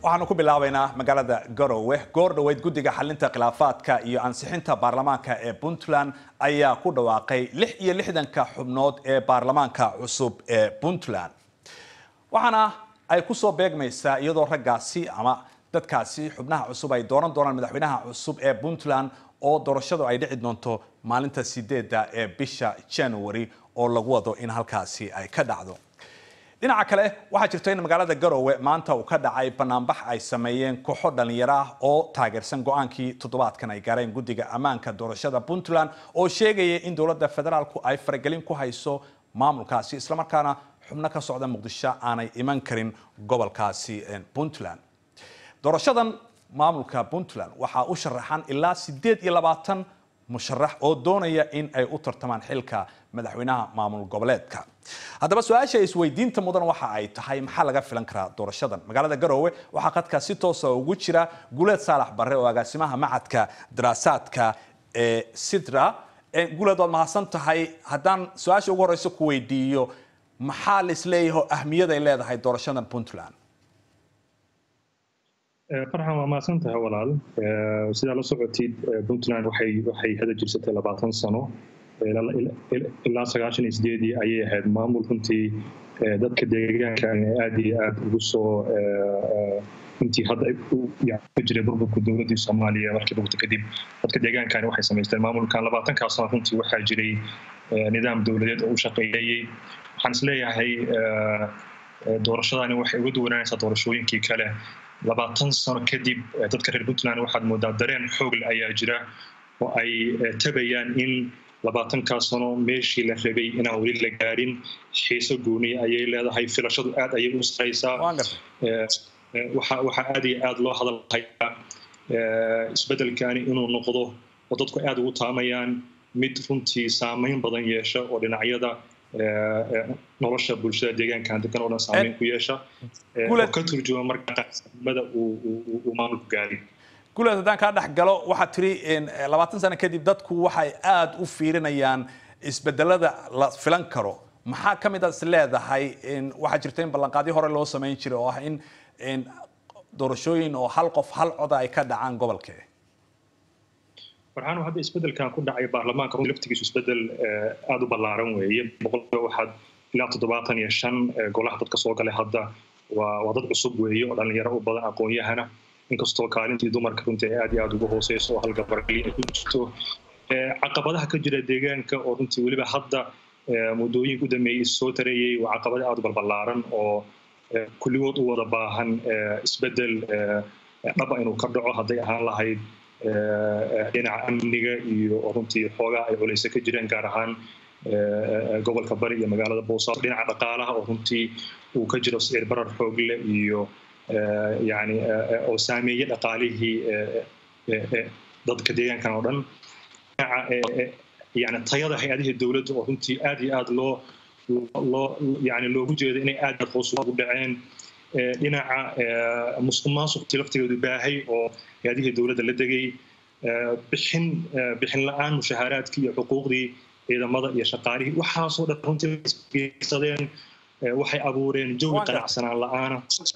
waxaanu ku bilaabaynaa magaalada garowe goor dhoweyd guddiga xalinta khilaafaadka iyo ansixinta baarlamaanka ee puntland ayaa ku dhawaaqay lix iyo lixdanka xubnood ee baarlamaanka cusub ee puntland waxaana ay kusoo beegmaysaa iyadoo raggaasi ama dadkaasi xubnaha cusub ay dooran doonaan madaxweynaha cusub ee puntland oo doorashadu ay dhici doonto maalinta sideedda ee bisha january oo lagu wado in halkaasi ay ka dhacdo dhinaca kale waxaa jirta in magaalada garowe maanta uu ka dhacay banaanbax ay sameeyeen kooxo dhalinyaro ah oo taageersan go-aankii toddobaadkan ay gaareen guddiga ammaanka doorashada puntland oo sheegaya in dowladda federaalku ay faragelin ku hayso maamulkaasi islamarkaana xubno ka socda muqdisho aanay iman karin gobolkaasi puntland doorashadan maamulka puntland waxaa u sharaxan ilaa sideed iyo labaatan musharax oo doonaya in ay u tartamaan xilka madaxweynaha maamul goboleedka haddaba su-aasha isweydiinta mudan waxa ay tahay maxaa laga filan karaa doorashadan magaalada garowe waxaa qadka si toosa ugu jira guuleed saalax barre oo agaasimaha macadka daraasaadka ee sidra guuleed waad mahadsan tahay haddaan su-aasha ugu horeysa ku weydiiyo maxaa laisleeyaho ahmiyad ay leedahay doorashadan puntland farxan waa mahadsan tahay walaal sidaa la socotid puntland waxay waxay hada jirsatay labaatan sano ilaa sagaashan iyo sideedii ayay ahayd maamul runtii dadka deegaanka aad iyo aad ugu soo intii hadda ka jiray burburka dowladdii soomaaliya markii burburta kadib dadka deegaankani waxay samaysteen maamulkan labaatankaa sano runtii waxaa jiray nidaam dowladeed oo u shaqeeyayey waxaan isleeyahay doorashadani waxay uga duwanaanaysaa doorashooyinkii kale labaatan sano kadib dadka reer puntland waxaad moodaa dareen xoogle ayaa jira oo ay tabayaan in labaatankaa sano meeshii la rabay inaan weli la gaarin xiiso gooniya ayay leedahay filashadu aad ayay u saraysaa waxaa aad iyo aad loo hadalhayaa isbeddelkani inuu noqdo oo dadku aad ugu taamayaan mid runtii saamayn badan yeesha oo dhinacyada nolosha bulshada deegaankan degan oo dhan saameyn ku yeesha oo ka turjuma marka qaasimada uu maamulku gaaray guuleed haddaan kaa dhex galo waxaad tiri labaatan sano kadib dadku waxay aada u fiirinayaan isbedelada la filan karo maxaa ka mid a is leedahay waxaa jirta in ballanqaadyo hore loo samayn jiray oo ah in doorashooyin oo hal qof hal coda ay ka dhacaan gobolkee farxaanu hadda isbedelkan ku dhacay baarlamaanka run laftigiisu isbedel aada u ballaaran weeye boqolkiiba waxaad ilaa toddobaatan iyo shan golaha dadka soo galay hadda waa waa dad cusub weeye oo dhalinyaro u badan aqoon-yahana inkastoo kaalintii dumarka runtii ay aad iyo aada ugu hooseyso oo halgabarli ay ku jirto caqabadaha ka jira deegaanka oo runtii weliba hadda muddooyinka u dambeeyey soo tareeyey waa caqabada aada u balballaaran oo kulligood u wada baahan isbedel dhaba inuu ka dhaco hadday ahaan lahayd dhinaca amniga iyo runtii xoogaa ay culeyse ka jireen gaar ahaan gobolka bari iyo magaalada boosaaso dhinaca dhaqaalaha oo runtii uu ka jiro sicir barar xoogle iyo yani oo saameeye dhaqaalihii dadka deegaankan oo dhan dhinaca yani tayada hay-adihii dowladda oo runtii aad iyo aad loo loo yani loogu jeedo inay aad aad hoos ugu dhaceen dhinaca musuq maasuqtii laftigeedu baahay oo hay-adihii dowladda la degay bixin bixin la-aan mushahaaraadkii iyo xuquuqdii ciidamada iyo shaqaalihii waxaasoo dhan runtiisadeen waxay abuureen jawi qanacsanaan la-aana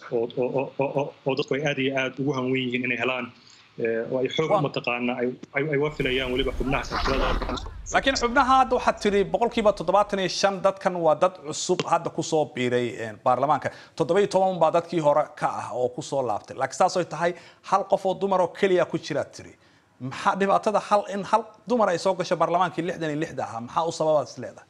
oo dadku ay aad iyo aad ugu hanwen yihiin inay helaan oo ay xoog mataqaana ay wafilayaan weliba xubnaha silsilada laakiin xubnaha hadda waxaad tiri boqolkiiba toddobaatan iyo shan dadkan waa dad cusub hadda kusoo biiray baarlamaanka toddoba iyo toban baa dadkii hore ka ah oo kusoo laabtay laakiin saas ay tahay hal qof oo dumar oo keliya ku jiraad tiri maxaa dhibaatada hal in hal dumar ay soo gasho baarlamaankii lixdan iyo lixda ahaa maxaa u sababaad is leedahay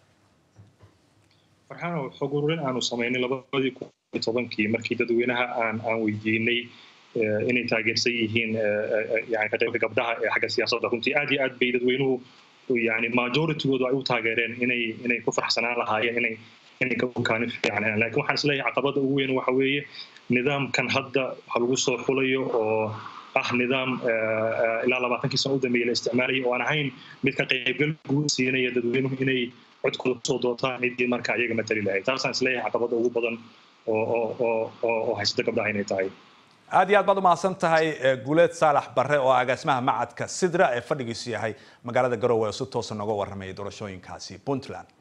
farxaano xog ururin aanu samaynay labadii kun iyo tobankii markii dadweynaha aan aan weydiinay inay taageersan yihiin yani ka qaybka gabdhaha ee xagga siyaasadda runtii aad iyo aad bay dadweynuhu yani majoritygoodu ay u taageereen inay inay ku farxsanaan lahaayeen inay inay ka kaalin fiican helaan lakin waxaan isleeyahay caqabada ugu weyn waxa weeye nidaamkan hadda waxa lagu soo xulayo oo ah nidaam ilaa labaatankii sano u dambeeyay la isticmaalayay oo aan ahayn mid ka qaybgal guud siinaya dadweynuhu inay codkooda kusoo dootaan ciddii marka ayaga matali lahayd taasaan isleeyahay caqabada ugu badan oo oo oo oo haysata gabdhaha inay tahay aad iyo aad baad umahadsan tahay guuleed saalax barre oo agaasimaha macadka sidra ee fadhigiisu yahay magaalada garowe oo si toosa nooga warramayay doorashooyinkaasi puntland